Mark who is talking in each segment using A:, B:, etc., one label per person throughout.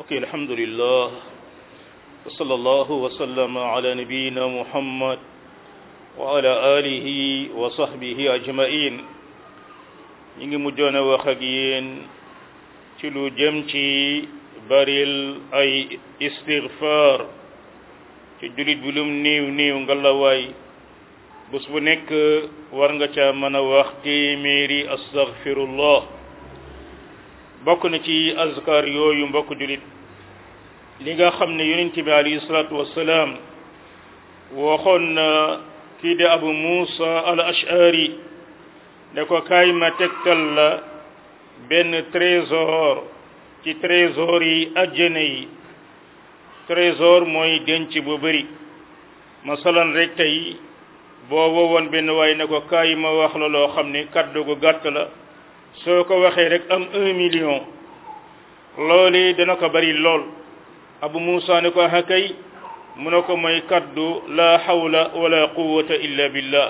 A: ok alhamdulillah wa sallallahu wa sallama ala nabiyina muhammad wa ala alihi wa sahbihi ajmain ñi ngi mujjoon a wax ak yéen ci lu jëm ci baril ay istighfar ci julit bi lum niiw niiw ngalawaay bés bu nekk war nga ca mën a wax téeméeri astaghfirullah bokk na ci azkar yooyu mbokk julit li nga xam ne yonent bi alayhi salaatu wassalaam waxoon na kii de abu musa al ashari ne ko kaay ma tegtal la benn trésor ci trésor yi àjjana yi trésor mooy denc bu bëri masalan rek tey boo wowoon benn waay ne ko kaay ma wax la loo xam ne kaddu gu gàtt la soo ko waxee rek am un million loolu dana ko bari lool abu musa ne ko hakay mu ne ko mooy kaddu la hawla wala quwwata illa billah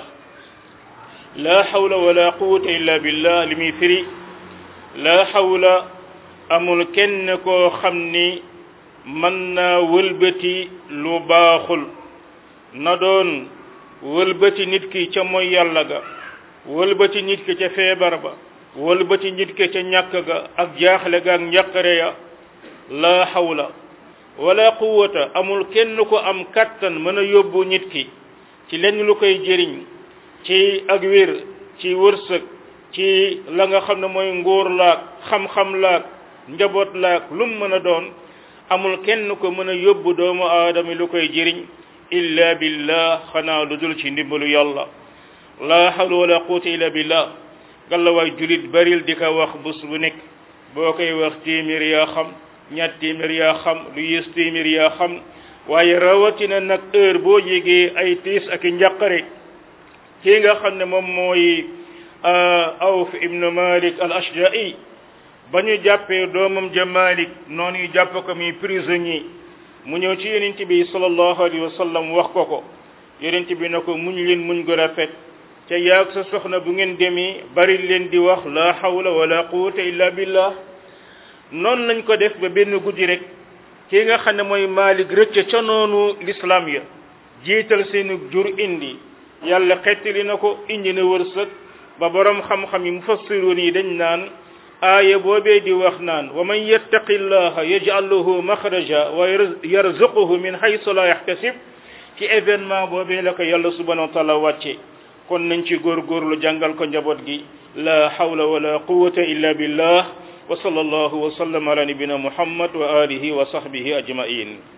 A: la hawla wala quwwata illa billah li muy firi la hawla amul kenn koo xam ni mën naa wëlbati lu baaxul na doon wëlbati nit ki ca mooy yàlla ga wëlbati nit ki ca feebar ba wëlbati nit ki ca ñàkk ga ak jaaxle ga ak njàqare ya la hawla wala quwwata amul kenn ko am kattan mën a yóbbu nit ki ci lenn lu koy jëriñ ci ak wér ci wërsëg ci la nga xam ne mooy nguur laak xam-xam laak njaboot laak lum mën a doon amul kenn ko mën a yóbbu doomu aadama lu koy jëriñ illa billah xanaa lu dul ci ndimbalu yàlla la hawla wala quwwata illa billah galla waay julit baril di ko wax bés bu nekk boo koy wax téeméer yaa xam ñaar téeméer yaa xam lu yées téeméer yaa xam waaye rawatina nag heure boo yégee ay tiis ak i njàqare kii nga xam ne moom mooy awf ibnu malik al ashja'i ba ñu jàppee doomam ja malik noonu ñu jàpp ko muy prisonnier mu ñëw ci yonent bi sallallahu alayhi wa sallam wax ko ko yonent bi na ko muñ leen muñ gu rafet ca yaag sa soxna bu ngeen demee bari leen di wax la hawla wala quwwata illa billah noonu lañ ko def ba benn guddi rek kii nga xam ne mooy Malik rëcc ca noonu l'islam ya jiital seeni jur indi yàlla xettali na ko indi na wërsëg ba borom xam-xam yi mufassiruun yi dañ naan aaya boobee di wax naan wa man yattaqi llaha yaj'al lahu maxraja wa yarzuquhu min haythu la yahtasib ci événement boobee la ko yàlla subhanahu wa taala wàcce kon nañ ci góorgóorlu jàngal ko njaboot gi la hawla wala quwwata illa billah wa sallallahu wa sallam ala nabina muhammad wa alihi wa sahbihi ajmain